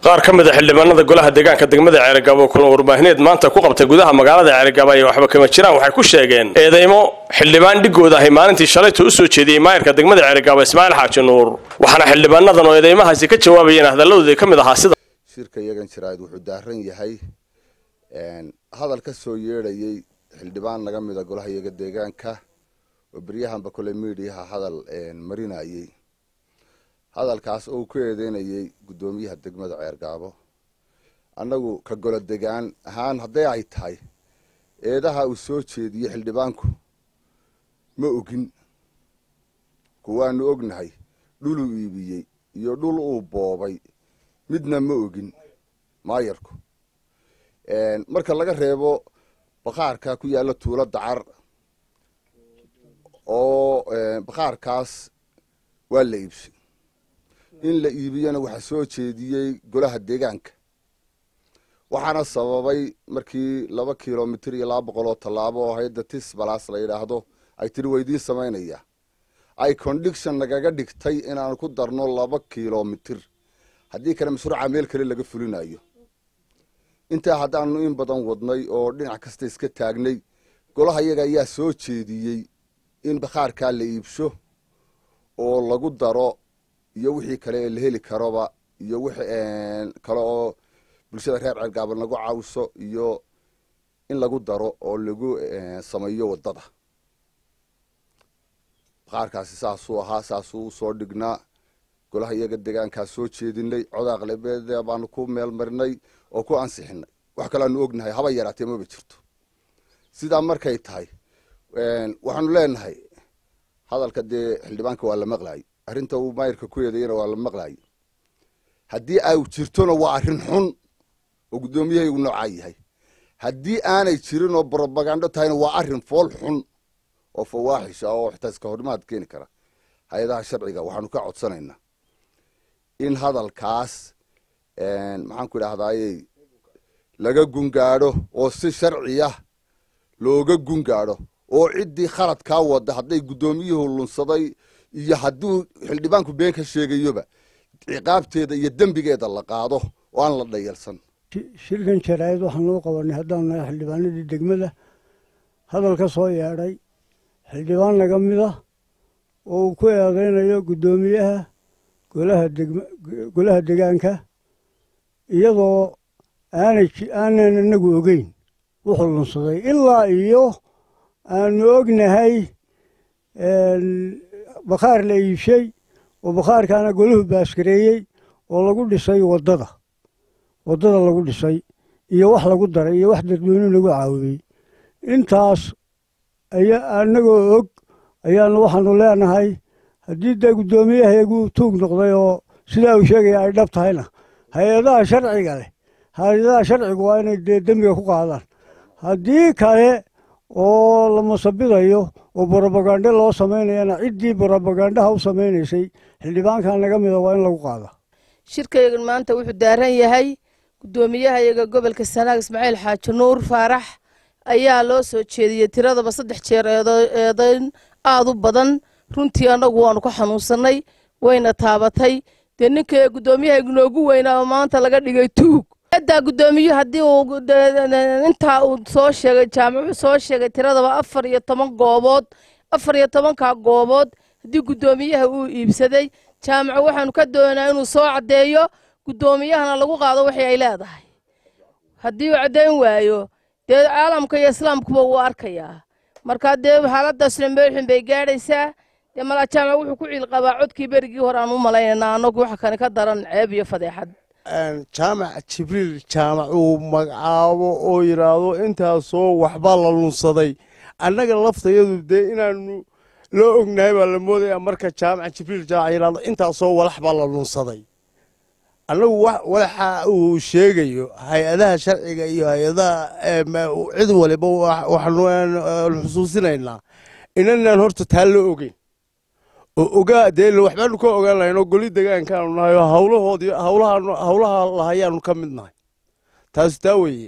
qaar ka mid a xildhibaanada golaha deegaanka degmada ceerigaabo kulan warbaahineed maanta ku qabtay gudaha magaalada ceerigaabo ay waxba kama jiraan waxay ku sheegeen eedeymo xildhibaan dhigooda ahay maalintii shalayta u soo jeediyey maayirka degmada ceerigaabo ismaaciil xaaji nuur waxaana xildhibaanadan oo eedeymahaasi ka jawaabayeen hadaladoodii ka mid ahaa sida shirka iyagan jiraad wuxuu daaran yahay hadal ka soo yeedhayey xildhibaan naga mida golaha iyaga deegaanka oo beryahanba kole miidiyaha hadal marinayey hadalkaas oo uu ku eedeynayey guddoomiyaha degmada ceergaabo annagu ka golo degaan ahaan hadday ay tahay eedaha uu soo jeediyey xildhibaanku ma ogin kuwaanu ognahay dhuluu iibiyey iyo dhul uu boobay midna ma ogin maayarku marka laga reebo baqaarka ku yaalla tuulo dacar oo baqaarkaas waa la iibsay in la iibiyana waxaa soo jeediyey golaha deegaanka waxaana sababay markii laba kilomitir iyo laba boqol oo tallaabo oo hayadda tisbalas la yidhaahdo ay tiri weydiin samaynaya ay condiction nagaga dhigtay inaan ku darno laba kilomitir haddii kale mashruuca meel kale laga fulinayo intaa haddaanu in badan wadnay oo dhinac kasta iska taagnay golaha iyaga ayaa soo jeediyey in bakhaarkaa la iibsho oo lagu daro iyo wixii kale ee la heli karoba iyo wix kale oo bulshada reer ceergaaba nagu caawiso iyo in lagu daro oo lagu sameeyo waddada bakhaarkaasi saasuu ahaa saasuu usoo dhignaa golaha iyaga deegaankaa soo jeedinay codaa qalabeeda baanu ku meel marinay oo ku ansixinay wax kaleanu ognahay haba yaraatee maba jirto sidaa markay tahay waxaanu leenahay hadalka dee xildhibaanka waa la maqlaayay arrinta uu maayirka ku eedeeyana waa la maqlaayay haddii ay jirtona waa arrin xun oo guddoomiyahaygu noocaa yahay haddii aanay jirin oo brobagando tahayna waa arrin fool xun oo fawaaxish ah oo xitaa iska hormaad keeni kara hay-adaha sharciga waxaanu ka codsanaynaa in hadalkaas maxaan ku idhahdaayey laga gungaadho oo si sharciya looga gungaadho oo ciddii khaladkaa wada hadday guddoomiyuhu lunsaday iyo hadduu xildhibaanku been ka sheegayoba ciqaabteeda iyo dembigeeda la qaado oo aan la dhayalsan shirkan jaraa'id waxaan loo qabanay haddaan nahay xildhibaanadii degmada hadal ka soo yeedhay xildhibaan naga mid ah oo uu ku eedeynayo guddoomiyaha golaha degm golaha degaanka iyadoo aanay aanan inagu ogeyn wuxuu lunsaday ilaa iyo aanu ognahay bakhaar la iibshay oo bakhaarkaana golahu baaskareeyey oo lagu dhisay waddada waddada lagu dhisay iyo wax lagu daray iyo wax dadweynuhu lagu caawiyey intaas aya annagoo og ayaanu waxaanu leenahay haddii dee guddoomiyahayagu tuug noqday oo sidaa uu sheegaya ay dhab tahayna hay-adaha sharciga leh hay-adaha sharcigu waa inay dee dembiga ku qaadaan haddii kale oo la masabidayo oo brobagande loo samaynayana ciddii brobagandaha u samaynaysay xildhibaankan naga mida waa in lagu qaada shirkaygan maanta wuxuu daaran yahay guddoomiyahayaga gobolka sanaag ismaaciil xaaji nuur faarax ayaa loo soo jeediyey tiradaba saddex jeer eedeyn aad u badan runtii annagu waanu ka xanuunsannay wayna taabatay dee ninka guddoomiyaha noogu weynaa oo maanta laga dhigay tuug daa guddoomiyu haddii uu intaa uu soo sheegay jaamacu soo sheegay tiradaba afar iyo toban goobood afar iyo tobankaa goobood haddii guddoomiyaha uu iibsaday jaamacu waxaanu ka doonaa inuu soo caddeeyo guddoomiyahana lagu qaado waxay ay leedahay haddii uu caddayn waayo dee caalamka iyo islaamkuba wuu arkayaa markaa dee xaaladdaasna meelxun bay gaadhaysaa dee malaa jaamac wuxuu ku ciilqabaa codkii berigii hore aan u malaynayna annagu waxa kani ka daran ceeb iyo fadeexad jaamac jibriil jaamac uu magacaabo oo yidhaahdo intaasoo waxbaa la lunsaday annaga laftayadu dee inaanu loo ognahay baa la moodaya marka jaamac jibriil jaamac yidhahdo intaasoo walax baa la lunsaday annagu walaxa uu sheegayo hay-adaha sharciga iyo hay-adaha cid waliba waxaanu xusuusinaynaa inanaan horta taa loo ogeyn oo ogaa dee waxbaanu ka ogaan lahayn oo goli degaankaanu nahay oo hawlahoodii hawlaha hawlaha lahayaanu ka mid nahay taasi taa weeye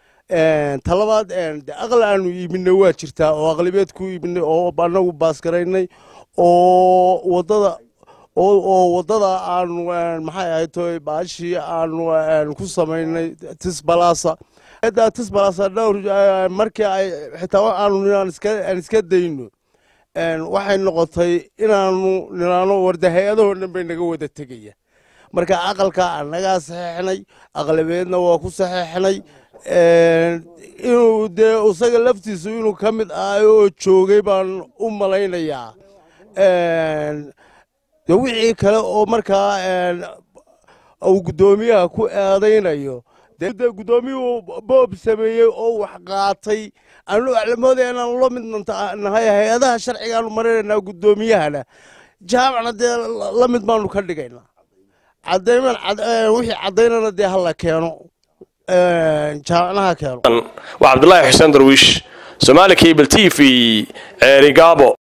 talabaad de aqal aanu iibinay waa jirtaa oo aqlibeed ku iibinay oo annagu baasgaraynay oo waddada oo waddada aanu maxay ahayd toy baashii aanu ku samaynay tisbalasa da tisbalasa dhowr markii ay xitaa aanu aan iska dayno waxay noqotay inaanu niraano warda hay-adahoo dhan bay naga wada tegaya marka aqalka annagaa saxeexnay aqlabeedna waa ku saxeexnay inuu dee isaga laftiisu inuu ka mid ahay oo joogay baan u malaynayaa de wixii kale oo markaa uu guddoomiyaha ku eedaynayo de guddoomiyuhu boob sameeyey oo wax qaatay anu aclamoodaya inaanu la mid nahay hay-adaha sharcigaanu marinaynaa guddoomiyahana jaamacna dee la mid baanu ka dhigaynaa cadayman wixii cadaynana dee hala keeno jaamacnaha keeno waa cabdulaahi xuseen darwiish somaali cable t v ceerigaabo